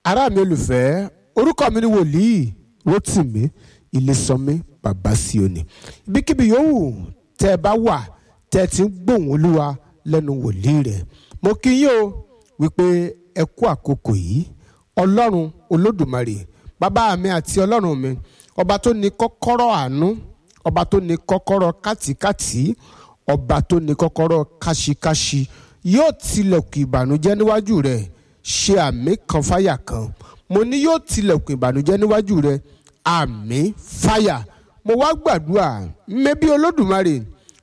ará mi olùfẹ́ orúkọ mi ni wòlíì Rótìmí Ilésànmí bàbá Síónì ibikíbi yòówù tẹ́ ẹ bá wà tẹ́ ẹ ti ń gbóhùn olúwa lẹ́nu wòlíì rẹ̀ mo kí yín o wípé ẹ kú àkókò yìí ọlọ́run olódùmarè bàbá mi àti ọlọ́run mi ọba tó ní kọ́kọ́rọ́ àánú ọba tó ní kọ́kọ́rọ́ kátikáti ọba tó ní kọ́kọ́rọ́ káṣíkáṣí yóò tilẹ̀kùn ìbànújẹ́ níwájú rẹ̀ ṣe àmì kan fáyà kan mo ní yóò tilẹ̀kùn ìbànújẹ́ níwájú rẹ̀ àmì fáyà mo wá gbàdúrà mẹ́bí olódùmarè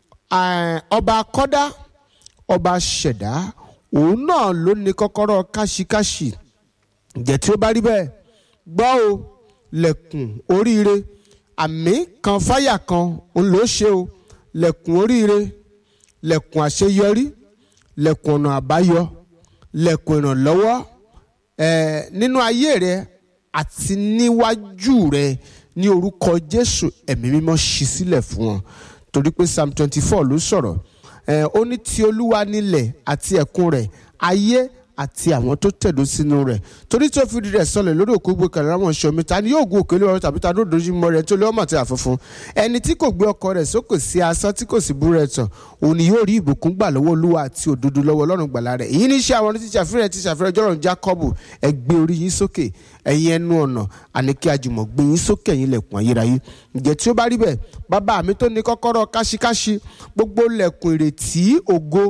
ọba akọ́dá ọba ṣẹ̀dá òun náà ló ní kọ́kọ́rọ́ káṣíkáṣí ǹjẹ́ tí ó bá rí bẹ́ẹ̀ gbọ́ o lẹ̀kùn oríire àmì kan fáyà kan òun ló ṣe o lẹ̀kùn oríire lẹ̀kùn àṣeyọrí lẹ̀kùn ọ̀nà àbáyọ lẹ̀kùn ìrànlọ́wọ́ ẹ̀ nínú ayé rẹ àti níwájú rẹ ní orúkọ Jésù ẹ̀mí mímọ́ ṣí sílẹ̀ fún wọn torí pé Psalm twenty four ló sọ̀rọ̀ ẹ̀ ó ní ti Olúwa nílẹ̀ àti ẹ̀kún rẹ̀ ayé àti àwọn tó tẹ̀dó sínú rẹ̀ torí tó fi rẹ̀ sọlẹ̀ lórí òkú gbé kàlẹ́ àwọn ṣomi ta ni yóò gun òkè lórí tàbí ta ló dojú mọ́ rẹ̀ tó lé ọmọ àti àfọ̀fún ẹni tí kò gbé ọkọ rẹ̀ sókè sí asán tí kò sì bú rẹ̀ tàn òun ni yóò rí ìbùkún gbà lọ́wọ́ olúwa àti òdodo lọ́wọ́ ọlọ́run gbàlà rẹ̀ èyí ní iṣẹ́ àwọn tí ṣàfihàn ti ṣàfihàn jọ́rọ̀ Jákọ́bù ẹ gbé orí yín sókè ẹ̀yin ẹnu ọ̀nà àní kí àjùmọ̀ gbé yín sókè ẹ̀yin lẹ̀kùn ayérayé ǹjẹ́ tí ó bá rí bẹ́ẹ̀ bàbá mi tó ní kọ́kọ́rọ́ káṣíkáṣí gbogbo lẹ̀kùn ìrètí ògo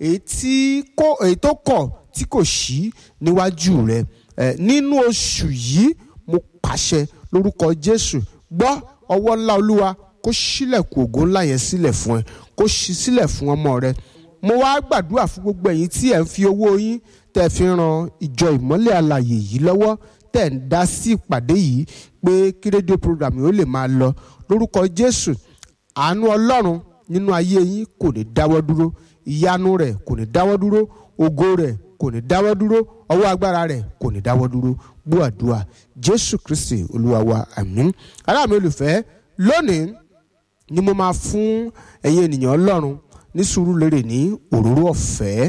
èyí tó kọ̀ tí kò ṣí níwájú rẹ nínú oṣù yìí mo pàṣẹ lórúkọ Jésù gbọ́ ọwọ́ ńlá Olúwa kó ṣílẹ̀kùn ògo ńlá yẹn sílẹ̀ fún ẹ kó ṣí sílẹ̀ fún ọmọ rẹ mo wá gbàdúrà fún gbogbo ẹ̀yin tí ẹ̀ ń fi owó yín tẹ̀ fi ran ìjọ ìmọ́lẹ̀ alàyè yìí lọ́wọ́ tẹ̀ ń dá sí ìpàdé yìí pé kí rédíò program yìí ó lè máa lọ lórúkọ Jésù àánú Ọlọ́run nínú ayé yín kò ní dáwọ́ dúró ìyanu rẹ̀ kò ní dáwọ́ dúró ògo rẹ̀ kò ní dáwọ́ dúró ọwọ́ agbára rẹ̀ kò ní dáwọ́ dúró gbọ́ àdúrà jésù kristi olúwa wa àmín ará mi olùfẹ́ lónìí ni mo máa fún ẹ̀yin ènìyàn ọlọ́run ní Sùúrùlérè ní òróró ọ̀fẹ́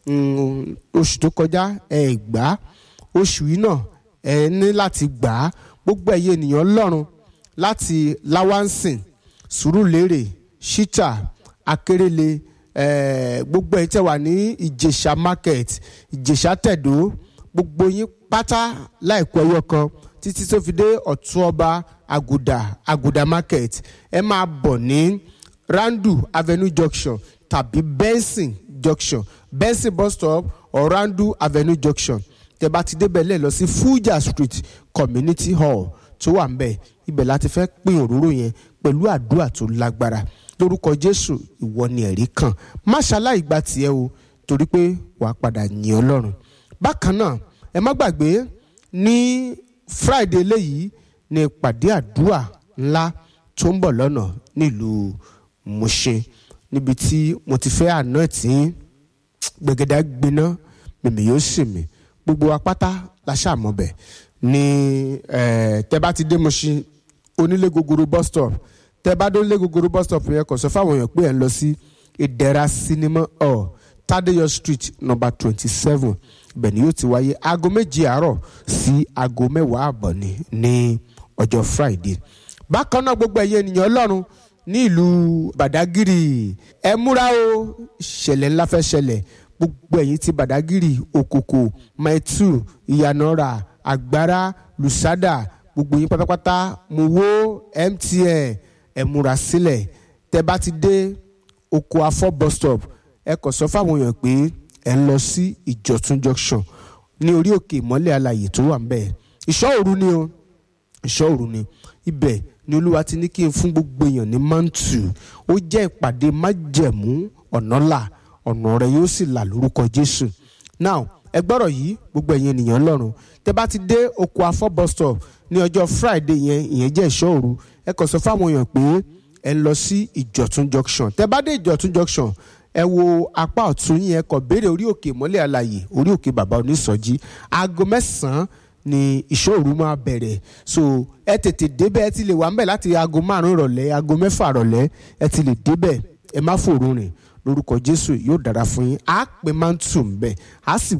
oṣù tó kọjá ẹ gbà oṣù yìí náà ẹ ní láti gbà á gbogbo ẹ̀yin ènìyàn ọlọ́run láti láwánsìn Sùúrùlérè ṣítà akérèlé gbogbo ẹ̀yin tẹ́ wà ní ìjẹ̀ṣà market ìjẹ̀ṣà tẹ̀dó gbogbo yín pátá láìpẹ́ ẹyọ kan títí tó fi dé ọ̀tún ọba àgùdà àgùdà market ẹ máa bọ̀ ní randu avenue junction tàbí benson junction benson bus stop or randu avenue junction tẹ́ bá ti débẹ̀ lẹ́ẹ̀ lọ sí fuja street community hall tó wà ń bẹ̀ ibẹ̀ láti fẹ́ pín òróró yẹn pẹ̀lú àdúrà tó lágbára lórúkọ jésù ìwọ ni ẹ̀rí kan má ṣaláì gba tiẹ̀ o torí pé wàá padà yìn ọlọ́run bákan náà ẹ má gbàgbé ní friday eléyìí ní ìpàdé àdúrà ńlá tó ń bọ̀ lọ́nà nílùú Mùṣin níbi tí mo ti fẹ́ àná tí gbẹ̀gẹ̀dẹ̀ gbiná mèmí yóò sì mí gbogbo apáta la ṣàmọ̀bẹ̀ ní tẹ́ bá ti dé Mùṣin onílé gogoro bus stop tẹ bá dó lé gogoro bus stop yẹn kò sọ fáwọn èèyàn pé ẹ ń lọ sí ìdẹ̀ra cinema hall Tadeyo street number twenty seven ibẹ̀ ni yóò ti wáyé aago méje àárọ̀ sí aago mẹ́wàá àbọ̀ ni ní ọjọ́ friday bákan náà gbogbo ẹ̀yẹ ènìyàn ọlọ́run ní ìlú badagiri ẹ múra o ìṣẹ̀lẹ̀ ńlá fẹ́ ṣẹlẹ̀ gbogbo ẹ̀yin ti badagiri òkòkò maitu ìyànàrà àgbára lùsádà gbogbo yín pátápátá mo wo mtn ẹ múra sílẹ̀ tẹ bá ti dé oko afọ bus stop ẹ kàn sọ fáwọn èèyàn pé ẹ ń lọ sí ìjọ̀tún junction ní orí òkè ìmọ́lẹ̀ alàyè tó wà ńbẹ̀ ìṣọ́ òru ni o ìṣọ́ òru ni ibẹ̀ ni olúwa ti ní kí n fún gbogbo èèyàn ní mantu ó jẹ́ ìpàdé májẹ̀mú ọ̀nà là ọ̀nà rẹ yóò sì là lórúkọ jésù now ẹ gbọ́rọ̀ yìí gbogbo ẹ̀yin ènìyàn lọ́rùn tẹ bá ti dé oko afọ bus stop ní ọjọ́ friday yẹn ìyẹn jẹ́ ìṣọ́ òru ẹ kàn sọ fáwọn èèyàn pé ẹ ń lọ sí ìjọ̀tún junction tẹ bá dé ìjọ̀tún junction ẹ wo apá ọ̀tún yẹn kàn béèrè orí òkè mọ́lẹ̀ àlàyé orí òkè bàbá onísọjí aago mẹ́sàn-án ni ìṣọ́ òru máa bẹ̀rẹ̀ so ẹ tètè débẹ̀ ẹ ti lè wà ńbẹ̀ láti aago márùn-ún ìrọ̀lẹ́ aago mẹ́fà ìrọ̀lẹ́ ẹ ti lè débẹ̀ ẹ má fòrò rìn lórúkọ jésù yóò dára fún yín á pè máa ń tù ń bẹ̀ á sì